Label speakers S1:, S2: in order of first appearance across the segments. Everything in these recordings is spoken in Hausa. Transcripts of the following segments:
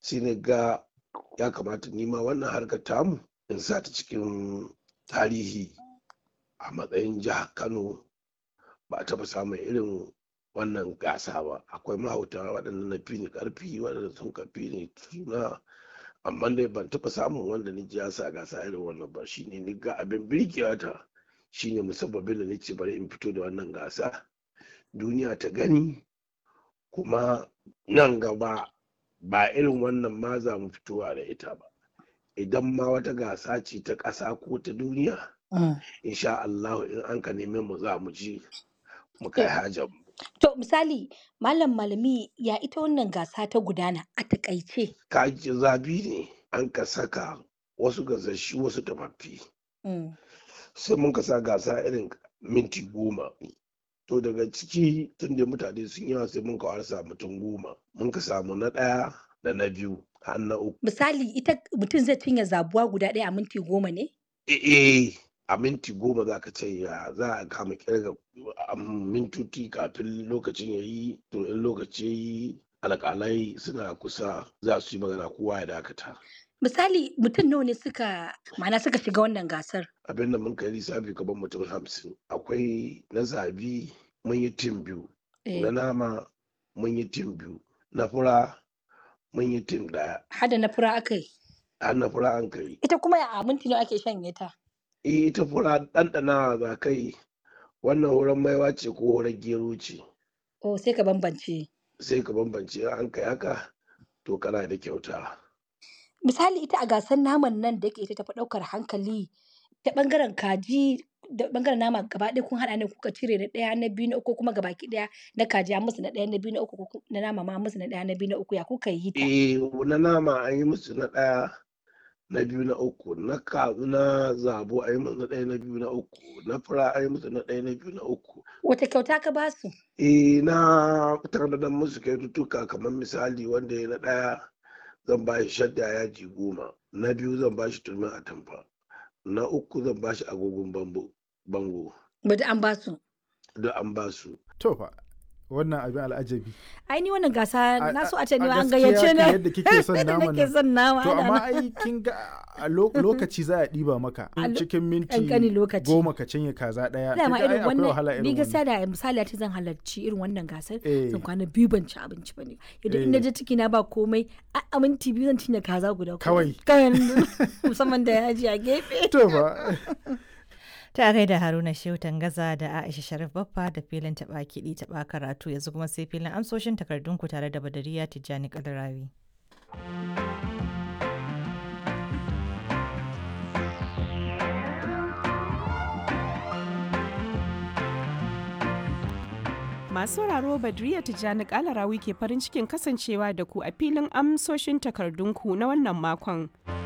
S1: sai na ga ya kamata nima wannan harkar tamu in sa ta cikin tarihi a matsayin jihar kano ba a taɓa samun irin wannan gasa ba akwai mahauta waɗanda na fi ni ƙarfi waɗanda sun ka fi ni suna amma dai ban taɓa samun wanda ni ji ya sa gasa irin wannan ba shine ni ga abin birkewa ta shine musabbabin da nace bari in fito da wannan gasa duniya ta gani kuma nan gaba ba irin wannan ma za mu fitowa da ita ba idan ma wata gasa ce ta ƙasa ko ta duniya insha Allah in an ka neme mu za mu ji mu kai hajar mu
S2: To misali malam malami ya ita wannan gasa ta gudana a takaice.
S1: kaji zabi ne an ka saka wasu gasashi wasu tafaffi
S2: Mm.
S1: sai mun ka sa gasa irin minti goma to daga ciki tun da mutane sun yawa sai mun ka warsa mutum goma mun ka samu na ɗaya da na biyu har na uku
S2: Misali ita mutum zai cinye zabuwa guda ɗaya a minti goma ne?
S1: eh a minti goma za ka ce ya za a kama kirga a mintoci kafin lokacin ya yi to in lokaci ya yi alƙalai suna kusa za su yi magana kowa ya dakata
S2: Misali mutum nawa ne suka ma'ana suka shiga wannan gasar?
S1: abin da mun kai lissafi gaban mutum hamsin akwai na zabi mun yi tim biyu
S2: Eh,
S1: na nama mun yi tim biyu na fura mun yi tim ɗaya
S2: Hada na fura aka yi.
S1: har na fura an kai
S2: Ita kuma a minti nawa ake shanye ta?
S1: eh ita fura ɗanɗana za kai wannan wurin maiwa ce ko wurin gero ce
S2: Oh sai ka bambance.
S1: sai ka bambance in an kai haka to kana da kyauta
S2: Misali ita a gasar naman nan da yake ita tafi ɗaukar hankali ta ɓangaren kaji da ɓangaren nama gaba ɗaya kun haɗa ne kuka cire na ɗaya na biyu na uku kuma gabaki ɗaya na kaji an musu na ɗaya na biyu na uku ko ku- na nama ma an musu na ɗaya na biyu na uku ya kuka yi ta?
S1: eh na nama an yi musu na ɗaya na biyu na uku na ka na zabo an yi musu na ɗaya na biyu na uku na fura an yi musu na ɗaya na biyu na uku
S2: Wata kyauta ka ba su?
S1: eh na tanadar musu kyaututtuka kamar misali wanda ya na ɗaya zan ba shi shadda yaji goma na biyu zan ba shi turmin atamfa na uku zan ba shi agogon bambo bango
S2: Bada an ba su.
S1: duk an ba su
S3: to fa wannan abin al'ajabi
S2: Ai ni wannan gasa
S3: A-
S2: na so
S3: a-
S2: a ce ni
S3: a
S2: ma an
S3: gaskiya
S2: gayyace
S3: kan
S2: na.
S3: yadda kike son
S2: Yadda
S3: naman
S2: nake
S3: nan.
S2: son nama.
S3: to
S2: ana
S3: amma
S2: nan.
S3: ai kin ga a lo- lokaci za a ɗiba maka
S2: A lo-
S3: cikin minti
S2: ƙanƙanin lokaci.
S3: goma ka cinye kaza ɗaya
S2: Dama
S3: kin ga ai
S2: irin
S3: akwai wahala
S2: wannan ni
S3: irin
S2: gaskiya
S3: wannan
S2: da misali a ce zan halarci irin wannan gasar
S3: Eh.
S2: zan kwana biyu ban ci abinci ba ne yadda in
S3: Eh.
S2: je ciki na ba komai a a minti biyu zan cinye kaza guda
S3: Kawai.
S2: kawai musamman da yaji a gefe
S3: to fa
S4: Ta gaida Haruna Shehu Tangaza da Aisha Sharif Baffa da filin taɓa kiɗi taɓa karatu yanzu kuma sai filin amsoshin takardunku tare da Badariya Tijjani Kalarawi.
S5: Masu sauraro Badriya Tijjani Kalarawi ke farin cikin kasancewa da ku a filin amsoshin takardunku na wannan makon.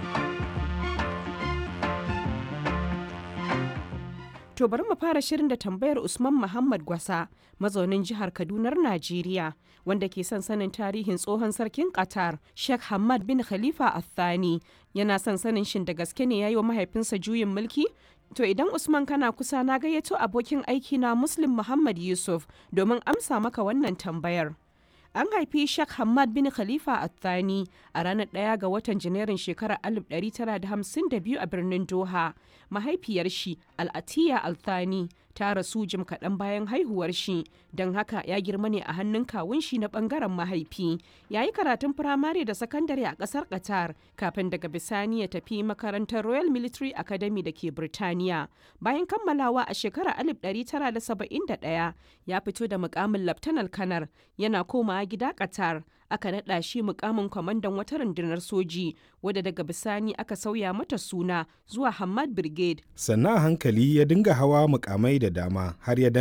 S5: To bari mu fara shirin da tambayar Usman Muhammad Gwasa, mazaunin jihar Kadunar Najeriya, wanda ke son sanin tarihin tsohon sarkin Qatar, Sheikh Hamad bin Khalifa Al-Thani. Yana son sanin shin da gaske ne ya yi wa mahaifinsa juyin mulki? To idan Usman kana kusa na gayyato abokin aiki na Muslim Muhammad Yusuf domin amsa maka wannan tambayar. An haifi Sheikh Hamad bin Khalifa Al-Thani a ranar ɗaya ga watan Janairun shekarar 1952 a birnin Doha. Mahaifiyar shi Al-Atiya Al-Thani ta rasu jim kaɗan bayan haihuwar shi, don haka ya girma ne a hannun kawun shi na ɓangaren mahaifi. Ya yi karatun firamare da sakandare a ƙasar Qatar kafin daga bisani ya tafi makarantar Royal Military Academy da ke Birtaniya. Bayan kammalawa a shekarar 1971 ya fito da mukamin Laftanar Kanar yana komawa gida Qatar. Aka naɗa shi mukamin kwamandan wata rundunar soji wadda daga bisani aka sauya mata suna zuwa Hamad Brigade.
S6: sannan a hankali ya dinga hawa mukamai da dama har ya